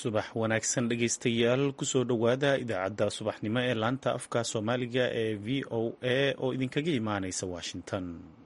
subax wanaagsan dhegaystayaal kusoo dhowaada idaacadda subaxnimo ee laanta afka soomaaliga ee v o a oo idinkaga imaanaysa washington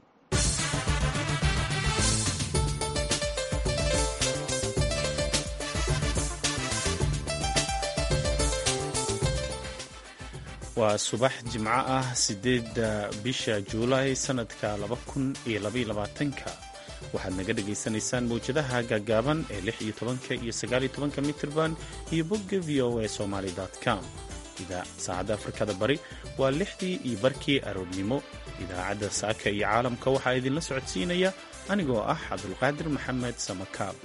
waa subax jimco ah sideedda bisha juulaay sanadka laba kun iyo labaiyo labaatanka waxaad naga dhagaysanaysaan mawjadaha gaagaaban ee lix iyo tobanka iyo sagaaliyo tobanka mitrban iyo bogga v o a somaly com saacadda afrikada bari waa lixdii iyo barkii aroornimo idaacadda saaka iyo caalamka waxaa idinla socodsiinaya anigoo ah cabdulqaadir maxamed samakaab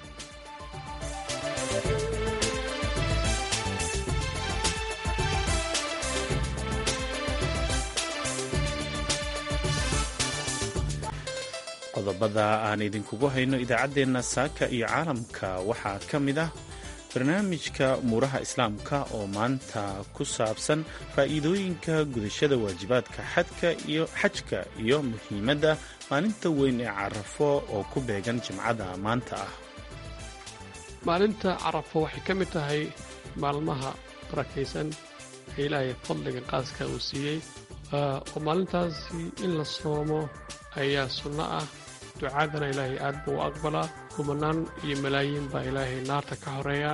qodobada aan idinkugu hayno idaacaddeenna saaka iyo caalamka waxaa ka mid ah barnaamijka umuuraha islaamka oo maanta ku saabsan faa'iidooyinka gudashada waajibaadka xadka iyo xajka iyo muhiimadda maalinta weyn ee carafo oo ku beegan jimcada maanta ah maalinta carafo waxay ka mid tahay maalmaha barakaysan ee ilaahay fadliga qaaska uu siiyey oo maalintaasi in la soomo ayaa sunno ah ducaadana ilaahay aad buu u aqbalaa kumanaan iyo malaayiin baa ilaahay naarta ka horeeya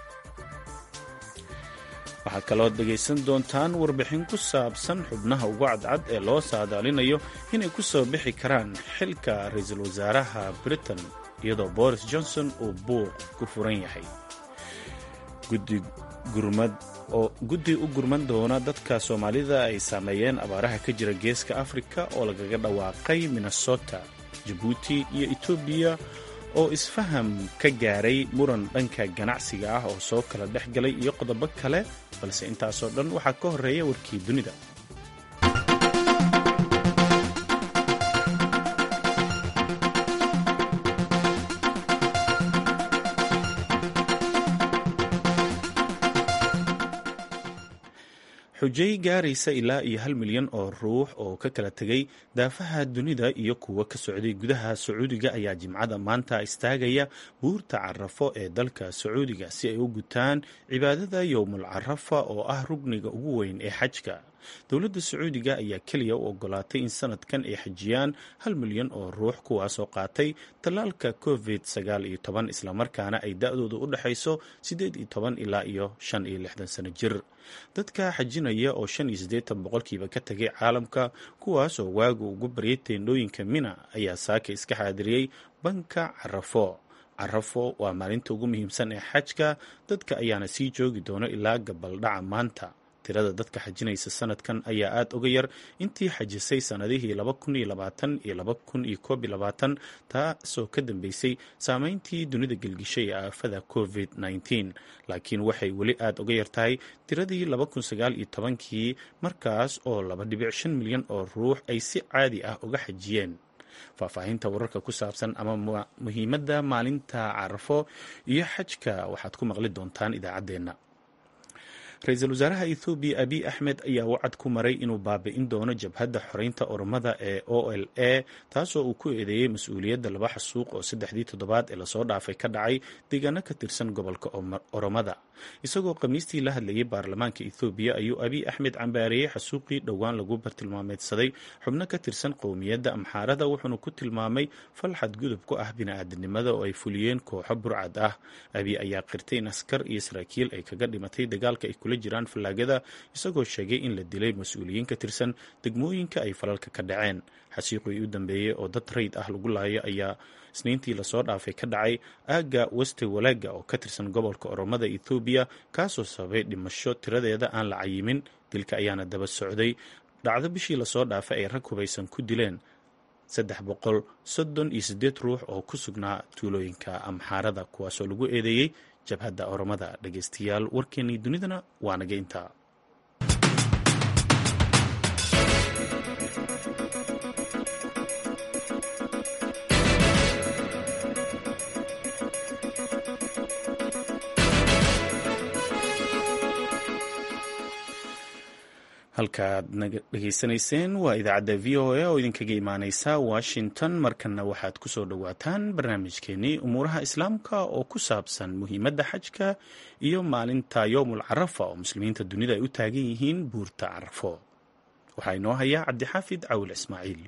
waxaad kaloo dhegaysan doontaan warbixin ku saabsan xubnaha ugu cadcad ee loo saadaalinayo inay ku soo bixi karaan xilka ra-iisul wasaaraha britain iyadoo boris johnson uu buuq ku furan yahay oo guddi u gurman doona dadka soomaalida ay saameeyeen abaaraha ka jira geeska afrika oo lagaga dhawaaqay minnesota jabuuti iyo etoobiya oo isfaham ka gaaray muran dhanka ganacsiga ah oo soo kala dhex galay iyo qodobo kale balse intaasoo dhan waxaa ka horreeya warkii dunida xujay gaaraysa ilaa iyo hal milyan oo ruux oo ka kala tegay daafaha dunida iyo kuwo ka socday gudaha sacuudiga ayaa jimcada maanta istaagaya buurta carafo ee dalka sacuudiga si ay u gutaan cibaadada yowmul carafa oo ah rugniga ugu weyn ee xajka dowladda sacuudiga ayaa keliya u ogolaatay in sanadkan ay xajiyaan hal milyan oo ruux kuwaasoo qaatay tallaalka covid sagaal iyo toban islamarkaana ay da-dooda u dhexayso siddeed iyo toban ilaa iyo shan iyo lixdan sano jir dadka xajinaya oo shan iyo siddeetan boqolkiiba ka tegay caalamka kuwaasoo waagu ugu baryay teendhooyinka mina ayaa saaka iska xaadiriyey banka carafo carafo waa maalinta ugu muhiimsan ee xajka dadka ayaana sii joogi doono ilaa gabaldhaca maanta tirada dadka xajinaysa sanadkan ayaa aada uga yar intii xajisay sannadihii laba kun iyo labaatan iyo laba kun iyo koob iyo labaatan taasoo ka dambeysay saameyntii dunida gelgishay ee aafada covid nneteen laakiin waxay weli aada uga yar tahay tiradii laba kun sagaal iyo tobankii markaas oo laba dhibic shan milyan oo ruux ay si caadi ah uga xajiyeen faahfaahinta wararka ku saabsan ama muhiimadda maalinta carafo iyo xajka waxaad ku maqli doontaan idaacaddeenna ra-iisul wasaaraha ethoobiya abiy axmed ayaa wacad ku maray inuu baabi'in doono jabhadda xoreynta oromada ee o l a taasoo uu ku eedeeyey mas-uuliyadda laba xasuuq oo saddexdii toddobaad ee lasoo dhaafay ka dhacay deegaano ka tirsan gobolka oromada isagoo khamiistii la hadlayay baarlamaanka ethoobiya ayuu abiy axmed cambaareeyey xasuuqii dhowaan lagu bartilmaameedsaday xubno ka tirsan qowmiyadda amxaarada wuxuuna ku tilmaamay fal xadgudub ku ah bini-aadamnimada oo ay fuliyeen kooxo burcad ah abiy ayaa qirtay in askar iyo saraakiil ay kaga dhimatay dagaalka ay kula jiraan fallaagada isagoo sheegay in la dilay mas-uuliyiin ka tirsan degmooyinka ay falalka ka dhaceen xasiiqii u dambeeyey oo dad rayd ah lagu laayo ayaa isniintii lasoo dhaafay ka dhacay aagga weste walaaga oo ka tirsan gobolka oromada ethoobiya kaasoo sababay dhimasho tiradeeda aan la cayimin dilka ayaana daba socday dhacdo bishii lasoo dhaafay ay rag hubaysan ku dileen saddex boqol soddon iyo siddeed ruux oo ku sugnaa tuulooyinka amxaarada kuwaasoo lagu eedeeyey jabhadda oromada dhegaystayaal warkeennii dunidana waa naga intaa halkaaad naga dhegaysanayseen waa idaacadda v o a oo idinkaga imaaneysa washington markana waxaad kusoo dhowaataan barnaamijkeenii umuuraha islaamka oo ku saabsan muhiimadda xajka iyo maalinta yowmul carafa oo muslimiinta dunida ay u taagan yihiin buurta carafo waxaa inoo hayaa cabdixaafid cawil ismaaciil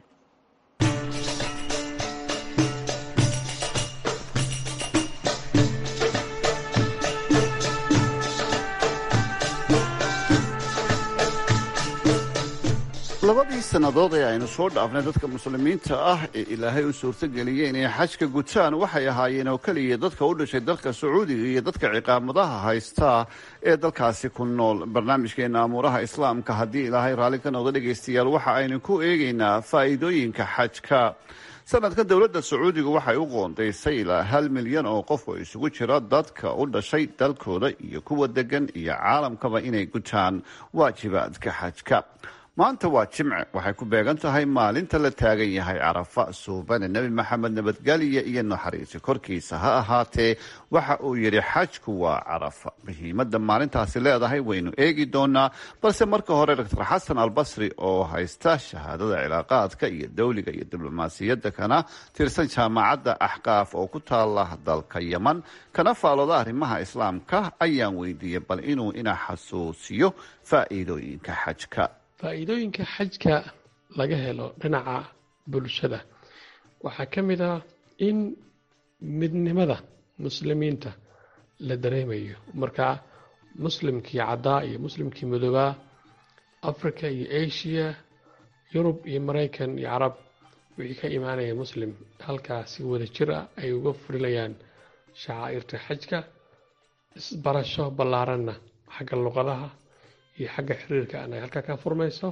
labadii sannadood ee aynu soo dhaafnay dadka muslimiinta ah ee ilaahay u suurtageliyey inay xajka gutaan waxay ahaayeen oo keliya dadka u dhashay dalka sacuudiga iyo dadka ciqaamadaha haysta ee dalkaasi ku nool barnaamijkeena amuuraha islaamka haddii ilaahay raalli ka noqdo dhegaystayaal waxa aynu ku eegaynaa faa'iidooyinka xajka sanadkan dowladda sacuudiga waxay u qoondaysay ilaa hal milyan oo qof oo isugu jira dadka u dhashay dalkooda iyo kuwa degan iyo caalamkaba inay gutaan waajibaadka xajka maanta waa jimce waxay ku beegan tahay maalinta la taagan yahay carafa suubane nebi maxamed nabadgelya iyo naxariisi korkiisa ha ahaatee waxa uu yidhi xajku waa carafa muhiimadda maalintaasi leedahay waynu eegi doonaa balse marka hore doctor xasan albasri oo haysta shahaadada cilaaqaadka iyo dowliga iyo diblomaasiyadda kana tirsan jaamacadda axqaaf oo ku taala dalka yeman kana faalooda arrimaha islaamka ayaan weydiiyey bal inuu ina xasuusiyo faa'iidooyinka xajka faa'iidooyinka xajka laga helo dhinaca bulshada waxaa ka mid ah in midnimada muslimiinta la dareemayo markaa muslimkii caddaa iyo muslimkii madoobaa africa iyo asia yurub iyo maraykan iyo carab wixii ka imaanaya muslim halkaasi wada jir ah ay uga fulinayaan shacaa'irta xajka isbarasho ballaaranna xagga luqadaha iyo xagga xiriirka an ay halkaa ka furmayso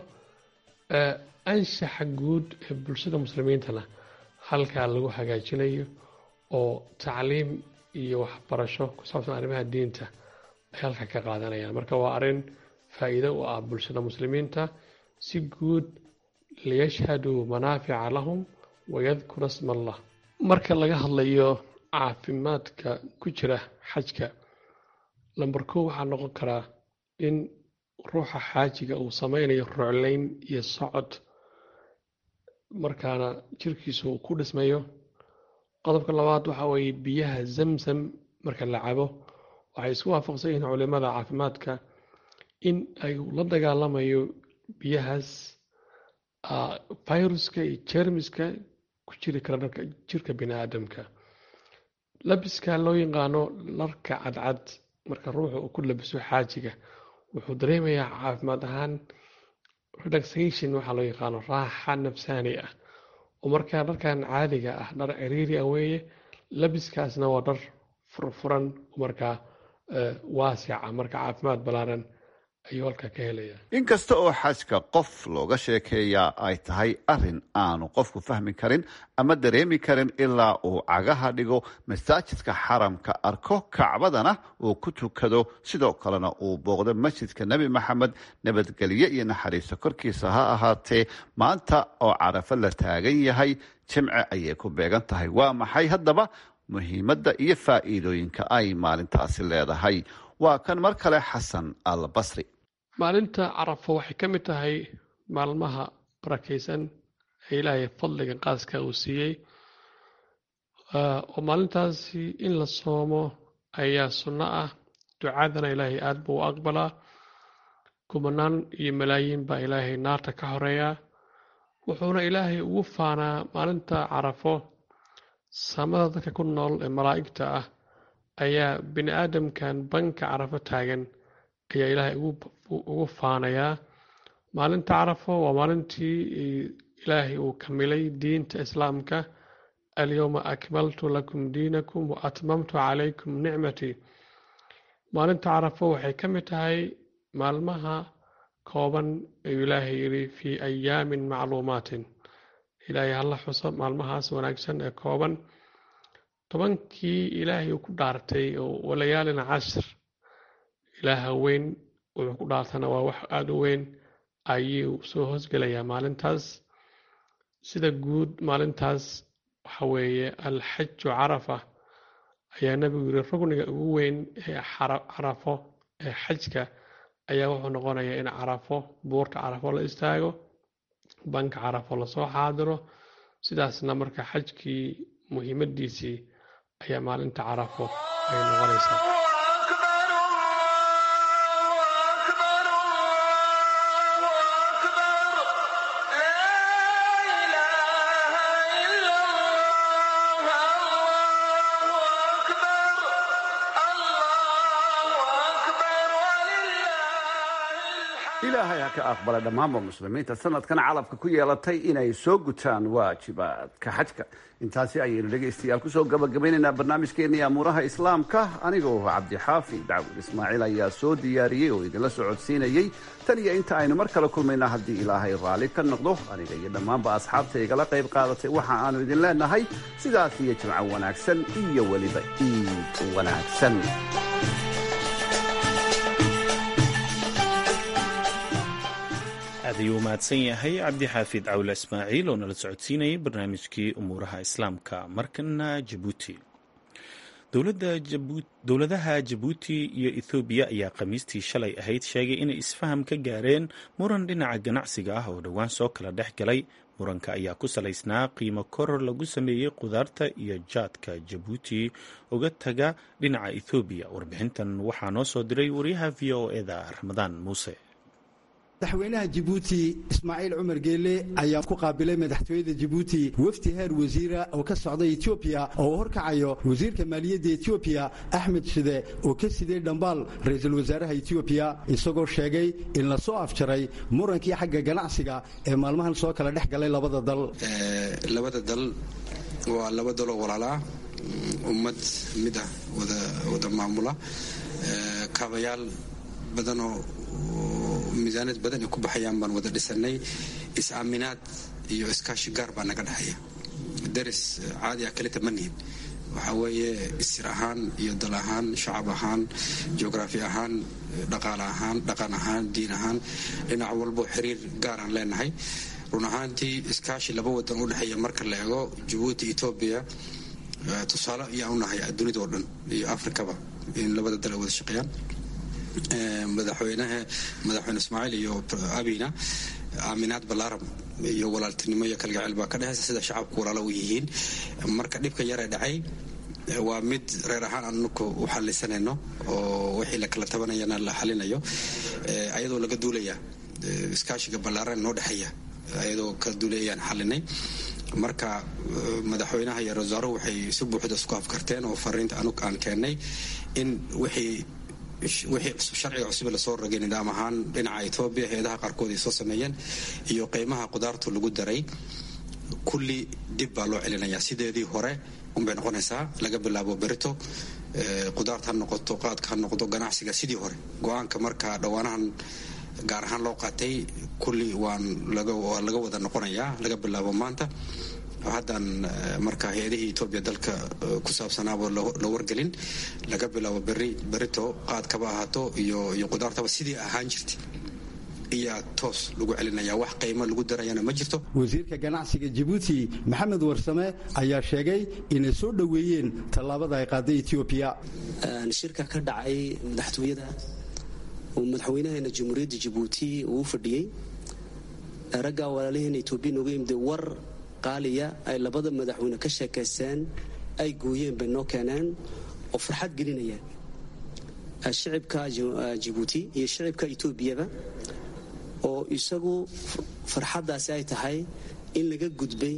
anshaxa guud ee bulshada muslimiintana halkaa lagu hagaajinayo oo tacliim iyo waxbarasho ku saabsan arrimaha diinta ay halkaa ka qaadanayaan marka waa arrin faa'iido u ah bulshada muslimiinta si guud liyashhaduu manaafica lahum wayadkura sma allah marka laga hadlayo caafimaadka ku jira xajka lamber kow waxaa noqon karaa in ruuxa xaajiga uu sameynayo ruclayn iyo socod markaana jirkiisu uu ku dhismayo qodobka labaad waxa weeye biyaha zamzam marka la cabo waxay isku waafaqsan yihiin culimada caafimaadka in ay la dagaalamayo biyahaas viruska iyo jermiska ku jiri kara dharka jirka bini aadamka labiska loo yaqaano dharka cadcad marka ruuxa uu ku labiso xaajiga wuxuu dareemayaa caafimaad ahaan relaxation waxaa loo yaqaano raaxa nafsaani ah oo markaa dharkan caadiga ah dhar ciriiri ah weeye labiskaasna waa dhar furfuran markaa waasica marka caafimaad ballaaran ayuu halkaa ka helaya inkasta oo xajka qof looga sheekeeyaa ay tahay arrin aanu qofku fahmi karin ama dareemi karin ilaa uu cagaha dhigo masaajidka xaramka arko kacbadana uu ku tukado sidoo kalena uu booqdo masjidka nebi maxamed nabadgelye iyo naxariiso korkiisa ha ahaatee maanta oo carafo la taagan yahay jimce ayay ku beegan tahay waa maxay haddaba muhiimadda iyo faa'iidooyinka ay maalintaasi leedahay waa kan mar kale xasan al basri maalinta carafo waxay ka mid tahay maalmaha barakaysan ee ilaahay fadliga qaaska uu siiyey oo maalintaasi in la soomo ayaa sunno ah ducadana ilaahay aada buu u aqbalaa kumanaan iyo malaayiin baa ilaahay naarta ka horeeyaa wuxuuna ilaahay ugu faanaa maalinta carafo samada dadka ku nool ee malaa'igta ah ayaa bini aadamkan banka carafo taagan ayaa ilaahay ugu faanayaa maalinta carafo waa maalintii ilaahay uu kamilay diinta islaamka alyowma akmaltu lakum diinakum wa atmamtu calaykum nicmatii maalinta carafo waxay ka mid tahay maalmaha kooban ayuu ilaahay yidhi fii ayaamin macluumaatin ilaahay hala xuso maalmahaas wanaagsan ee kooban tobankii ilaahay uu ku dhaartay oo walayaalin cashir ilaaha weyn wuxuu ku dhaartana waa wax aada u weyn ayuu soo hoosgelayaa maalintaas sida guud maalintaas waxa weeye alxaju carafa ayaa nebigu yiri rugniga ugu weyn ee carafo ee xajka ayaa wuxuu noqonayaa in carafo buurta carafo la istaago banka carafo lasoo xaadiro sidaasna marka xajkii muhiimadiisii ayaa maalinta carafo ay noqonaysaa ilaahay ha ka aqbala dhammaanba muslimiinta sanadkan calabka ku yeelatay inay soo gutaan waajibaadka xajka intaasi ayaynu dhegaystayaal kusoo gabagabaynaynaa barnaamijkeenii amuuraha islaamka anigoo cabdixaafi dacwud ismaaciil ayaa soo diyaariyey oo idinla socodsiinayey tan iyo inta aynu mar kale kulmayna haddii ilaahay raalli ka noqdo aniga iyo dhammaanba asxaabta igala qayb qaadatay waxa aanu idin leenahay sidaas iyo jimco wanaagsan iyo weliba iid wanaagsan aad ayuu u mahadsan yahay cabdixaafid cawle ismaaciil oo nala socodsiinayay barnaamijkii umuuraha islaamka markana jabuuti dowladaha jabuuti iyo ethoobiya ayaa khamiistii shalay ahayd sheegay inay isfaham ka gaareen muran dhinaca ganacsiga ah oo dhowaan soo kala dhex galay muranka ayaa ku salaysnaa qiimo koror lagu sameeyey qudaarta iyo jaadka jabuuti uga taga dhinaca ethoobiya warbixintan waxaa noo soo diray wariyaha v o eda ramadaan muuse madaxweynaha jabuuti ismaaciil cumar geele ayaa ku qaabilay madaxtooyada jabuuti wafdi heer wasiira oo ka socda etoobiya oo uu horkacayo wasiirka maaliyadda etoobiya axmed shide oo ka siday dhambaal ra-iisul wasaaraha etoobiya isagoo sheegay in la soo afjaray murankii xagga ganacsiga ee maalmahan soo kala dhex galay labada dal labada dal waa laba daloo walaalaa ummad mid ah wada maamula kaabayaal badanoo miisaanad badan ay ku baxayaan baan wada dhisanay is-aaminaad iyo iskaashi gaar baa naga dhexeeya daris caadi ah kalita ma nihin waxaa weeye isir ahaan iyo dal ahaan shacab ahaan jugraafi ahaan dhaqaale ahaan dhaqan ahaan diin ahaan dhinac walbo xiriir gaaraan leenahay run ahaantii iskaashi laba wadan u dhexeeya marka la eego jabuuti etoobiya tusaale ayaan unahay dunidao dhan iyo afrikaba in labada dal ay wada shaqeeyaan madaxweynaha madaxweyne ismaaciil iyo abina aaminaad balaaram iyo walaaltinimo iyo kalgaceel baa ka dhexaysa sida shacabku walaalo u yihiin marka dhibka yaree dhacay waa mid reer ahaan anuku u xalisanayno oo wixii la kala tabanayana la xalinayo ayadoo laga duulaya iskaashiga ballaaran noo dhexeeya ayadoo ka duulayayaan xalinay marka madaxweynaha iyo rasaaruhu waxay si buuxda isku afkarteen oo fariinta anug aan keennay in wixii wixii sharciga cusub lasoo rogay nidaam ahaan dhinaca etoobiya hay-adaha qaarkood ay soo sameeyeen iyo qiimaha qudaartu lagu daray kulli dib baa loo celinayaa sideedii hore unbay noqonaysaa laga bilaabo berito qudaarta ha noqoto qaadka ha noqdo ganacsiga sidii hore go-aanka marka dhowaanahan gaar ahaan loo qaatay kulli waan laga wada noqonayaa laga bilaabo maanta haddaan marka hay-adihii etoobiya dalka ku saabsanaaba la wargelin laga bilaabo beri berito qaadkaba ahaato iyo iyo qudaartaba sidii ahaan jirtay iyaa toos lagu celinaya wax qiimo lagu darayana ma jirto wasiirka ganacsiga jabuuti maxamed warsame ayaa sheegay inay soo dhoweeyeen tallaabada ay qaaday etoobiya shirka ka dhacay madaxtooyada uu madaxweynaheena jamhuuriyadda jabuuti uu u fadhiyey raggaa walaalaheena etoobiya nooga yimid war qaaliya ay labada madaxweyne ka sheekaysteen ay gooyeen bay noo keeneen oo farxad gelinayaan shicibka jabuuti iyo shicibka etoobiyaba oo isagu farxaddaasi ay tahay in laga gudbay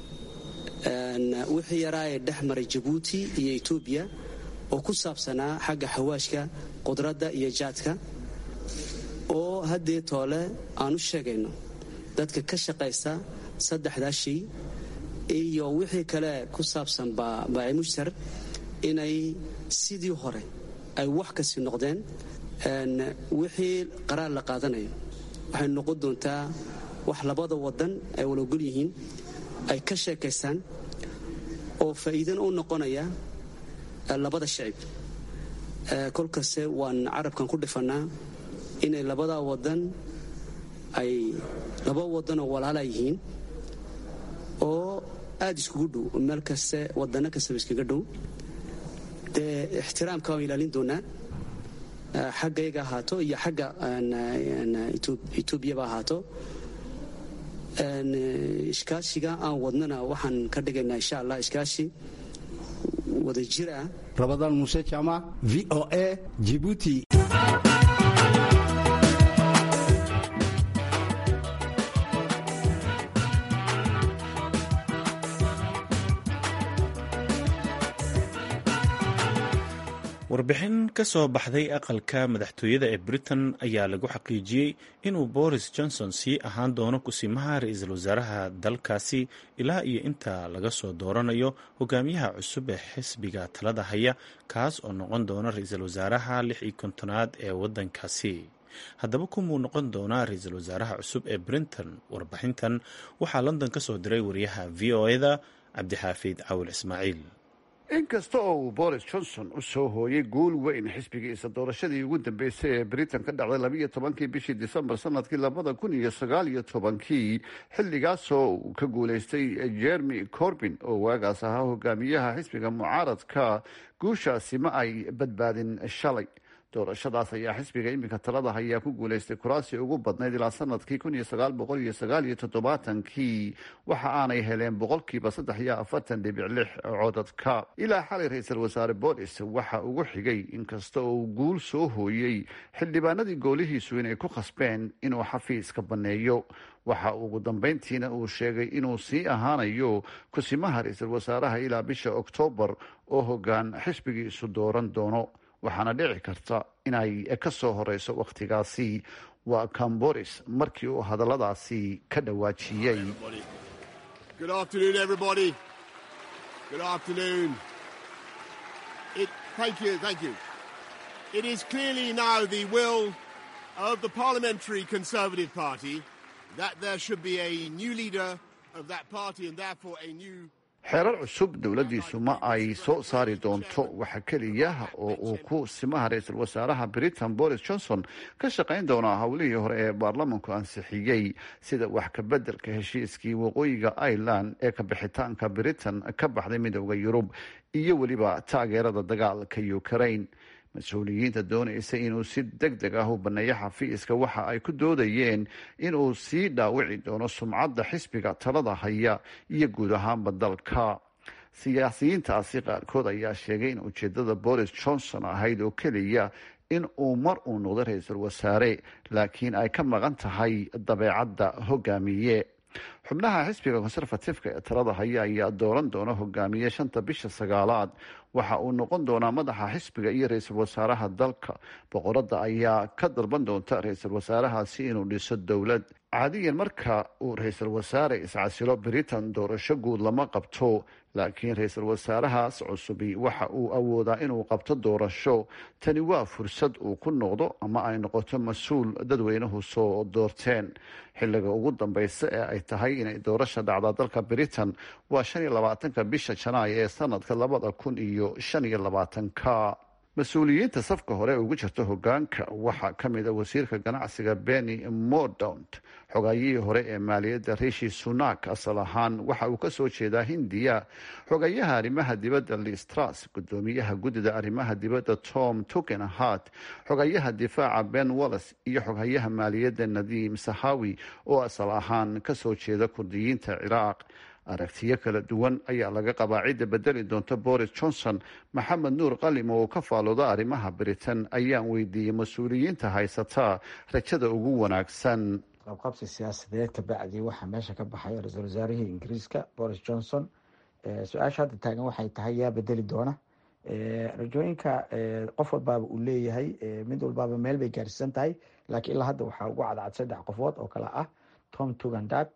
wixii yaraa ee dhex maray jabuuti iyo etoobiya oo ku saabsanaa xagga xawaashka qudradda iyo jaadka oo haddee toole aan u sheegayno dadka ka shaqaysta saddexdaa shay iyo wixii kale ku saabsan baacimushtar inay sidii hore ay wax kasi noqdeen wixii qaraar la qaadanayo waxay noqon doontaa wax labada wadan ay walogol yihiin ay ka sheekaystaan oo faa'iidana u noqonaya labada shacib kolkaste waan carabkan ku dhifannaa inay labada wadan ay laba wadanoo walaala yihiin oo aada iskugu dhow meel kaste wadano kastaba iskaga dhow dee ixtiraamka waan ilaalin doonaa xaggayga ahaato iyo xagga etoobiyaba ahaato iskaashiga aan wadnana waxaan ka dhigaynaa insha allah iskaashi wadajir ah rabadaan muuse jaamac v o a jibuuti warbixin ka soo baxday aqalka madaxtooyada ee britain ayaa lagu xaqiijiyey inuu boris johnson sii ahaan doono kusimaha ra-iisul wasaaraha dalkaasi ilaa iyo inta laga soo dooranayo hogaamiyaha cusub ee xisbiga talada haya kaas oo noqon doona ra-iisul wasaaraha lix iyo kontonaad ee waddankaasi haddaba kumuu noqon doonaa ra-iisul wasaaraha cusub ee brinton warbixintan waxaa london ka soo diray wariyaha v o eda cabdixaafid cawil ismaaciil inkasta oo uu boris johnson u soo hooyay guul weyn xisbigiisa doorashadii ugu dambeysay ee britain ka dhacday labiiyo tobankii bishii disembar sanadkii labada kun iyo sagaal iyo tobankii xilligaasoo uu ka guulaystay jeremy corbin oo waagaas ahaa hogaamiyaha xisbiga mucaaradka guushaasi ma ay badbaadin shalay doorashadaas ayaa xisbiga iminka talada hayaa ku guulaystay kuraasi ugu badnayd ilaa sanadkii kun iyo sagaal boqol iyo sagaal iyo toddobaatankii waxa aanay heleen boqolkiiba saddex iyo afartan dhibic lix codadka ilaa xalay ra-iisul wasaare bolis waxa ugu xigay inkasta oo uu guul soo hooyey xildhibaanadii goolihiisu inay ku khasbeen inuu xafiiska banneeyo waxa ugu dambeyntiina uu sheegay inuu sii ahaanayo kusimaha ra-iisul wasaaraha ilaa bisha oktoobar oo hogaan xisbigiisu dooran doono waxaana dhici karta inay ka soo horeyso wakhtigaasi waa camboris markii uu hadalladaasi ka dhawaajiyey of the Parliamentary Conservative Party that there should be a new leader of that party and therefore a new xeerar cusub dowladdiisu ma ay soo saari doonto waxa keliya oo uu ku simaha ra-iisul wasaaraha britain boris johnson ka shaqayn doonaa howlihii hore ee baarlamanku ansixiyey sida wax kabeddelka heshiiskii waqooyiga ireland ee kabixitaanka britain ka baxday midooda yurub iyo weliba taageerada dagaalka ukraine mas-uuliyiinta doonaysa inuu si deg deg ah u baneeyo xafiiska waxa ay ku doodayeen inuu sii dhaawici doono sumcadda xisbiga talada haya iyo guud ahaanba dalka siyaasiyiintaasi qaarkood ayaa sheegay in ujeedada boris johnson ahayd oo keliya in uu mar uu noqdo ra-iisul wasaare laakiin ay ka maqan tahay dabeecadda hogaamiye xubnaha xisbiga conservatifeka ee talada haya ayaa dooran doona hogaamiye shanta bisha sagaalaad waxa uu noqon doonaa madaxa xisbiga iyo ra-iisul wasaaraha dalka boqoradda ayaa ka dalban doonta ra-iisul wasaarahaasi inuu dhiso dowlad caadiyan marka uu ra-iisul wasaare iscasilo britain doorasho guud lama qabto laakiin ra-iisul wasaarahaas cusubi waxa uu awoodaa inuu qabto doorasho tani waa fursad uu ku noqdo ama ay noqoto mas-uul dadweynuhu soo doorteen xilliga ugu dambeysa ee ay tahay inay doorasha dhacdaa dalka britain waa shan iyo labaatanka bisha janaayo ee sanadka labada kun iyo shan iyo labaatanka mas-uuliyiinta safka hore ugu jirta hogaanka waxaa ka mid a wasiirka ganacsiga benny mordaunt xogaayihii hore ee maaliyadda rishi sunak asal ahaan waxa uu kasoo jeedaa hindiya xogayaha arrimaha dibadda listras gudoomiyaha guddida arrimaha dibadda tom tukenhart xogayaha difaaca ben wallis iyo xogayaha maaliyadda nadiim sahawi oo asal ahaan kasoo jeeda kurdiyiinta ciraaq aragtiyo kala duwan ayaa laga qabaa cidda bedeli doonta boris johnson maxamed nuur qalim oo ka faalooda arrimaha britain ayaan weydiiyey mas-uuliyiinta haysataa rajada ugu wanaagsan qabqabsi siyaasadeed kabacdii waxaa meesha ka baxay ra-iisul wasaarihii ingiriiska boris johnson su-aasha hadda taagan waxay tahay yaa bedeli doona rajooyinka qof walbaaba uu leeyahay mid walbaaba meel bay gaarsiisan tahay laakiin ilaa hadda waxaa ugu cadcad saddex qofood oo kale ah tom tugandat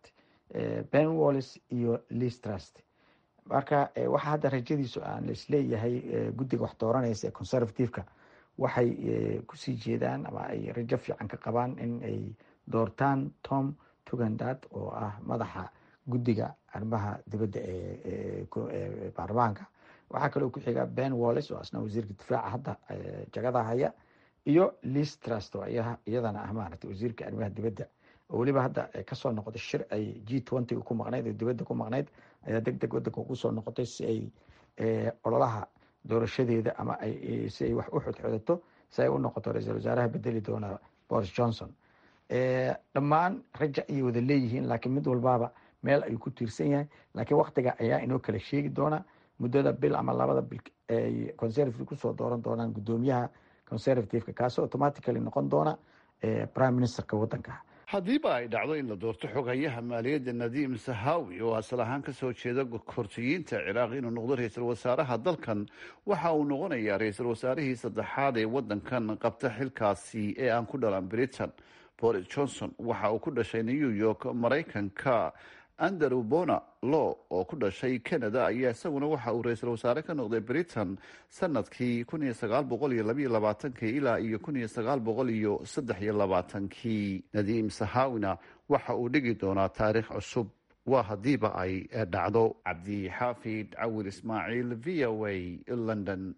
ben wallis iyo listrust marka waxaa hadda rajadiisu aan laisleeyahay guddiga wax dooranaysa ee conservativeka waxay kusii jeedaan ama ay rajo fiican ka qabaan in ay doortaan tom tugandat oo ah madaxa guddiga arrimaha dibadda ee baarlamaanka waxaa kaloo ku xiga ben wallis oo asna wasiirka difaaca hadda jagada haya iyo listrust oo iyadana ah maaragtay wasiirka arrimaha dibadda oo weliba hadda kasoo noqotay shir ay g twenty ku maqnayd oo dibadda ku maqnayd ayaa deg deg wadanka ugu soo noqotay si ay ololaha doorashadeeda ama si ay wax u xodxodato si ay u noqoto ra-iisul wasaaraha bedeli doona boris johnson dhammaan raja ayay wada leeyihiin laakiin mid walbaaba meel ayuu ku tiirsan yahay laakiin waktiga ayaa inoo kala sheegi doona muddada bil ama labada bil ay conservative kusoo dooran doonaan guddoomiyaha conservativeka kaasoo automatically noqon doona prime ministerka waddanka haddiiba ay dhacdo in la doorto xogayaha maaliyadda nadiim sahawi oo asal ahaan kasoo jeeda kortiyiinta ciraaq inuu noqdo ra-iisul wasaaraha dalkan waxa uu noqonayaa ra-iisul wasaarihii saddexaad ee waddankan qabta xilkaasi ee aan ku dhalan britain boris johnson waxa uu ku dhashay new york maraykanka andrew bona law oo ku dhashay canada ayaa isaguna waxa uu ra-iisul wasaare ka noqday britain sanadkii kun iyo sagaal boqol iyo labayo labaatankii ilaa iyo kun iyo sagaal boqol iyo saddex iyo labaatankii nadiim sahawina waxa uu dhigi doonaa taariikh cusub waa haddiiba ay dhacdo cabdi xaafid cawir ismaaciil v o a london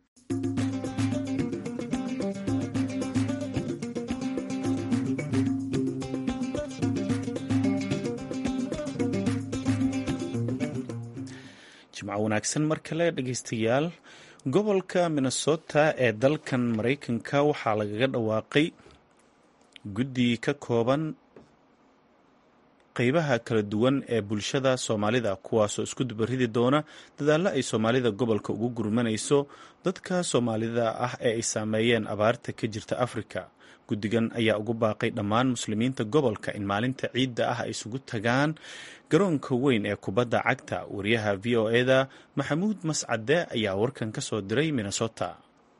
jimco wanaagsan mar kale dhegeystayaal gobolka minnesota ee dalkan maraykanka waxaa lagaga dhawaaqay guddi ka kooban qeybaha kala duwan ee bulshada soomaalida kuwaasoo isku dubaridi doona dadaallo ay soomaalida gobolka ugu gurmanayso dadka soomaalida ah ee ay saameeyeen abaarta ka jirta afrika guddigan ayaa ugu baaqay dhammaan muslimiinta gobolka in maalinta ciidda ah ay isugu tagaan garoonka weyn ee kubadda cagta wariyaha v o eda maxamuud mascade ayaa warkan ka soo diray minnesota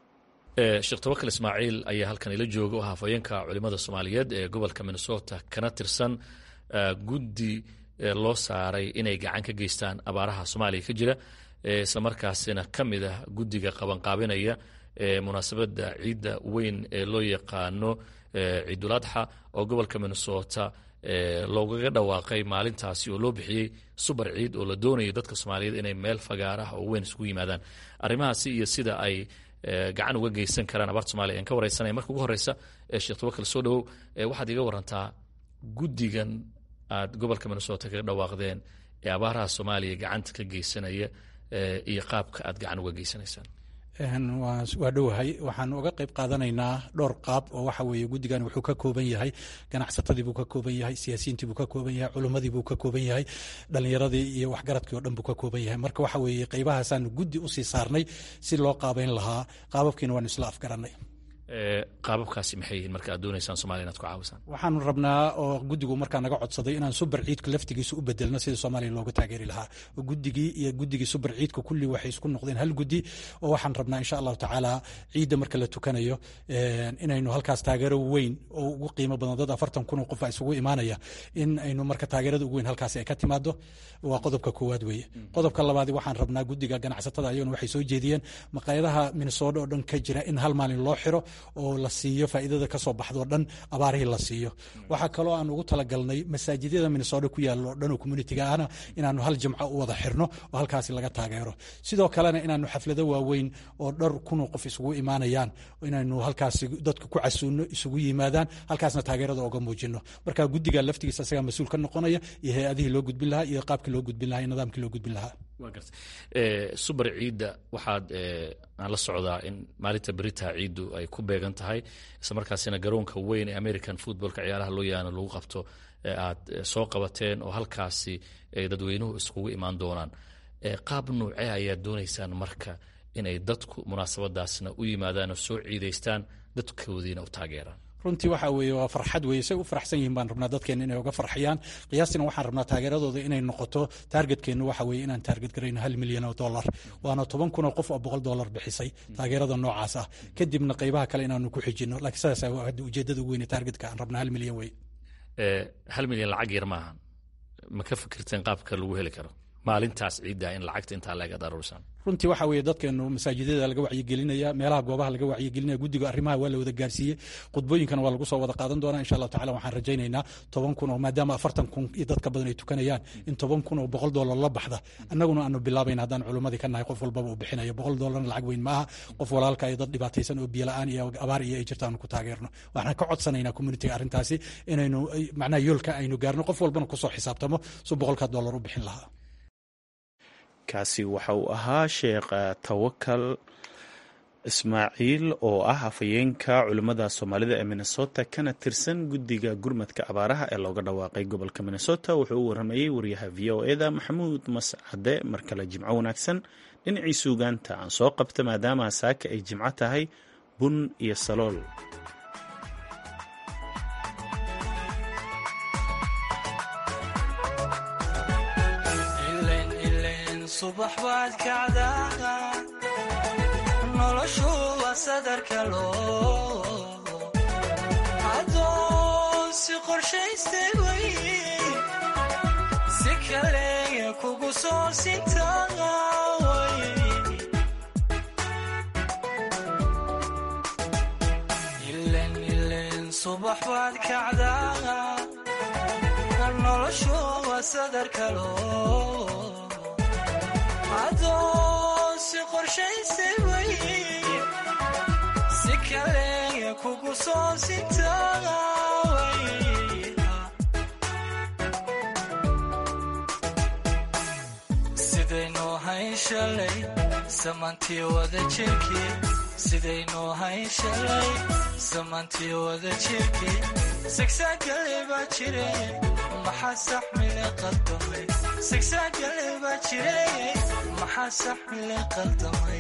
sheekh tawakal ismaaciil ayaa halkan ila jooga oo hafayeenka culimada soomaaliyeed ee gobolka minnesota kana tirsan guddi loo saaray inay gacan ka geystaan abaaraha soomaaliya ka jira islamarkaasina ka mid ah guddiga qabanqaabinaya munaasabadda ciidda weyn ee loo yaqaano ciiduladxa oo gobolka minnesota loogaga dhawaaqay maalintaasi oo loo bixiyey subar ciid oo la doonayo dadka soomaaliyeed inay meel fagaaraha oo weyn isugu yimaadaan arrimahaasi iyo sida ay gacan uga geysan karaan abaarta somalia aan ka wareysanaya marka ugu horeysa sheekh tawakal soo dhowow waxaad iga warantaa guddigan aad gobolka minnesota kaga dhawaaqdeen ee abaaraha soomaaliya gacanta ka geysanaya iyo qaabka aad gacan uga geysanaysaan waa dhowahay waxaan uga qayb qaadanaynaa dhowr qaab oo waxa weeye guddigan wuxuu ka kooban yahay ganacsatadii buu ka kooban yahay siyaasiyiintii buu ka kooban yahay culimmadii buu ka kooban yahay dhallinyaradii iyo waxgaradkii o dhan buu ka kooban yahay marka waxa weeye qaybahaasaan guddi usii saarnay si loo qaabayn lahaa qaababkiina waanu isla afgarannay qaababkaasi maxay yihiin marka aad doonaysaan somalia inaad ku caawisaan waxaanu rabnaa oo guddigu markaa naga codsaday inaan subar ciidka laftigiisa u bedelno sidii soomaaliya looga taageeri lahaa oo guddigii iyo guddigii subar ciidka kulli waxay isku noqdeen hal guddi oo waxaan rabnaa insha allahu tacaala ciidda marka la tukanayo inaynu halkaas taageero weyn oo ugu qiimo badan dad afartan kun oo qof a isugu imaanaya in aynu marka taageerada ugu weyn halkaasi ay ka timaado waa qodobka koowaad weeye qodobka labaadi waxaan rabnaa guddiga ganacsatada ayaguna waxay soo jeediyeen maqaayadaha minnesota oo dhan ka jira in hal maalin loo xiro oo la siiyo faa'iidada ka soo baxdo dhan abaarihii la siiyo waxaa kaloo aan ugu talagalnay masaajidyada minnesota ku yaalla oo dhan oo communitiga ahna inaanu hal jimco u wada xirno oo halkaasi laga taageero sidoo kalena inaanu xaflado waaweyn oo dhowr kunoo qof isugu imaanayaan inaynu halkaasi dadka ku casuuno isugu yimaadaan halkaasna taageerada oga muujino marka guddiga laftigiisa isagaa mas-uul ka noqonaya iyo hay-adihii loo gudbin lahaa iyo qaabkii loo gudbin lahaa iyo nidaamkii loo gudbin lahaa wa garta subar ciidda waxaad aan la socdaa in maalinta beritaha ciiddu ay ku beegan tahay isla markaasina garoonka weyn ee american footballka ciyaaraha loo yaano lagu qabto aad soo qabateen oo halkaasi dadweynuhu iskugu imaan doonaan qaab nuucee ayaad doonaysaan marka inay dadku munaasabadaasna u yimaadaan oo soo ciidaystaan dadkoodiina u taageeraan runtii waxa weeye waa farxad weeye say u faraxsan yihiin baan rabnaa dadkeena inay uga farxiyaan qiyaastina waxaan rabnaa taageeradooda inay noqoto taargetkeennu waxa weeye inaan taarget garayno hal milyan oo dollar waana toban kun oo qof oo boqol dollar bixisay taageerada noocaas ah kadibna qaybaha kale inaanu ku xijino laakiin sidaas hadda ujeedada ugu weyne taargetka aan rabnaa hal milyan weye hal milyan lacag yar maaha ma ka fikirteen qaabka lagu heli karo maalintaas ciidda in lacagta intaa leeg aad aruursaan runtii waxa weeye dadkeenu masaajidada laga wacyigelinaya meelaha goobaha laga wacyigelinaya guddiga arrimaha waa la wada gaarsiiyey khudbooyinkana waa lagu soo wada qaadan doonaa insha allahu tacala waxaan rajaynaynaa toban kun oo maadaama afartan kun iyo dadka badan ay tukanayaan in toban kun oo boqol dollar la baxda annaguna aanu bilaabayna haddaan culimmadii ka nahay qof walbaba uu bixinayo boqol dollarna lacag weyn maaha qof walaalka iyo dad dhibaataysan oo biyola-aan iyo abaar iyo ay jirta aanu ku taageerno waxaan ka codsanaynaa communitiga arrintaasi inaynu macnaha yoolka aynu gaarno qof walbana kusoo xisaabtamo su boqolka dollar u bixin lahaa kaasi waxa uu ahaa sheekh tawakal ismaaciil oo ah afhayeenka culimmada soomaalida ee minnesota kana tirsan guddiga gurmadka abaaraha ee looga dhawaaqay gobolka minnesota wuxuu u waramayey wariyaha v o eda maxamuud mascade mar kale jimco wanaagsan dhinacii suugaanta aan soo qabta maadaama saaka ay jimco tahay bun iyo salool subax baad kacdaa noloshu waa sadarka loo adoon si qorshaystay way si kaleya kugu soo sintaa ilen ilen subax baad kacdaa noloshu waa sadarka loo adoon si qorshaystay way si kaleya kugu soo sintaa sidaynu hayn shalay samantii wada jirkii sidaynu hayn shalay samantii wada jirkii sigsaagale baa jire maxaa saxmile qaldamay sigsaagale baa jire maxaa saxmile qaldamay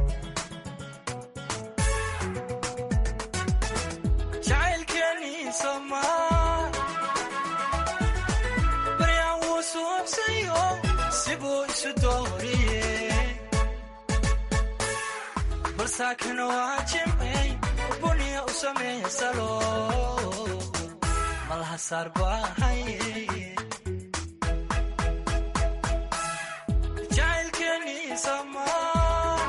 jacaylkeenii somaa baryaan wuu suubsayo sibuu isu dooriye balsaakana waa jimcay buniya u sameeya salo malaha saar baahaye jacaylkeenii somaa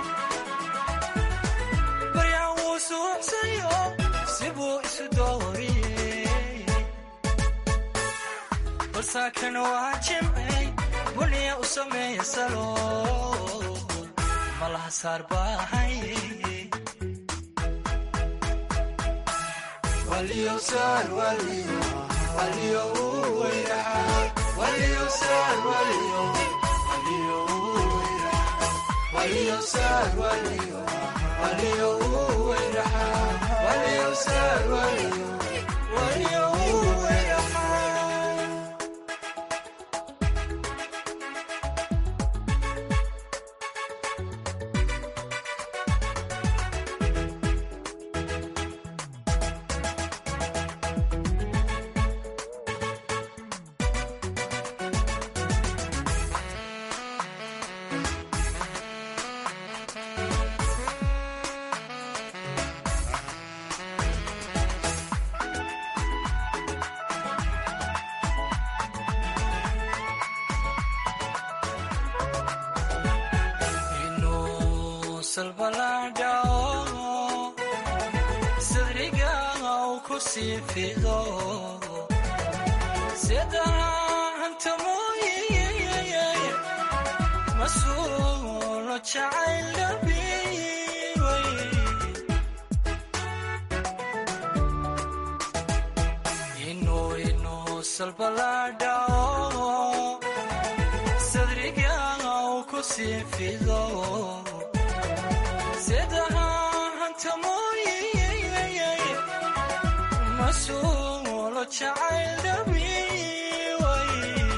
baryaan wuu suubsayo sibuu isu dooriye balsaakana waa jimcay buniya u sameeya salo malaha saar baahaye inuu salbalaadhao sadriga u ku sii fido sidaanta mooye masuulo jacayl dhabiway inuu inuu salbalaadhao sadriga u ku sii fido sidaanta mooye masuulo jacayl dhabiway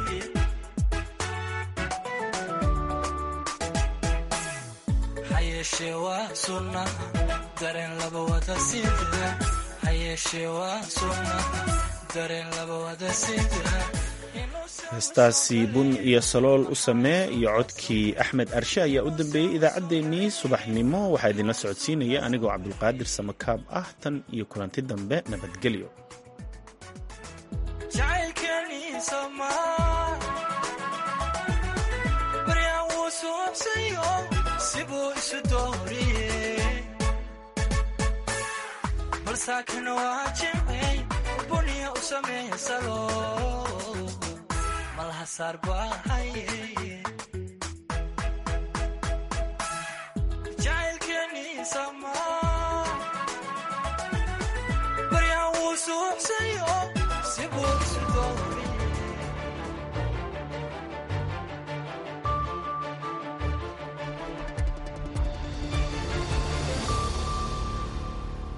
hayeeshee waa sunna dareen laba wada sida hayeeshee waa sunna dareen laba wada sida heestaasi bun iyo salool u samee iyo codkii axmed arshe ayaa u dambeeyey idaacaddeenii subaxnimo waxaa idinla socodsiinaya anigoo cabdulqaadir samakaab ah tan iyo kulanti dambe nabadgelyo jacaylkeenii somaa baryaan wuu suubsayo sibuu isu dooriye balsaakana waa jimcay buniya u sameeya salo malaha saar baahaye jacaylkeenii somaa